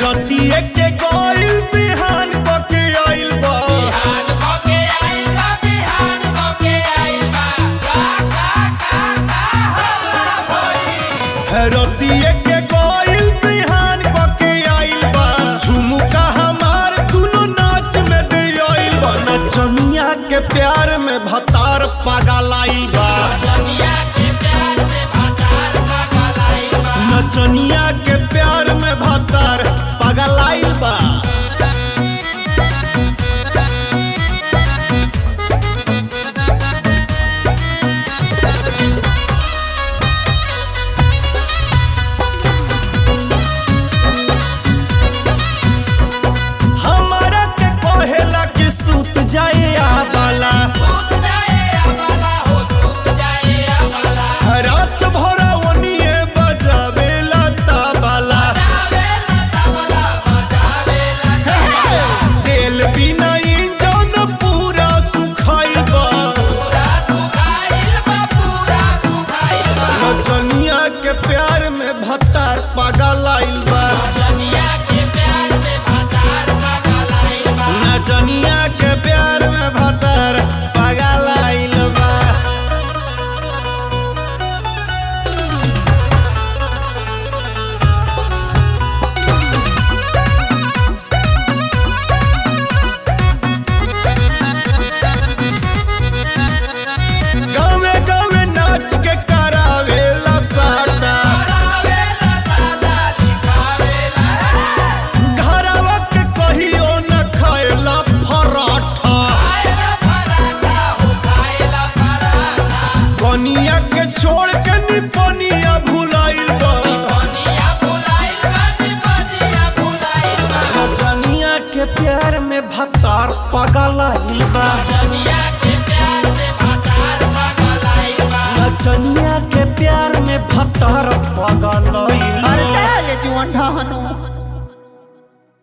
रतिए के गइल बिहान बके आइल बा रतिए के गइल बिहान बके आइल बा झुमुका हमार दुनो नाच में दे आइल बा नचनिया के प्यार में भतार पागल आइल बा नचनिया के प्यार में भतार पागल आइल बा हमारा के कहेला कि सूत जाए आबाला रात भर ओनिए बजावेला ताबाला तेल बिना इंजन पूरा सुखाइल बा नचनिया के प्यार में भतार पागल आइल बा नचनिया के प्यार में भतार पागल आइल बा गावे गावे नाच के करावेला साटा घरवा के कहियो न खाएला पराठा कनिया के छोड़ के निपनिया भुलाइल बा नचनिया के प्यार में भतार पागल आइल बा नचनिया के प्यार में भतार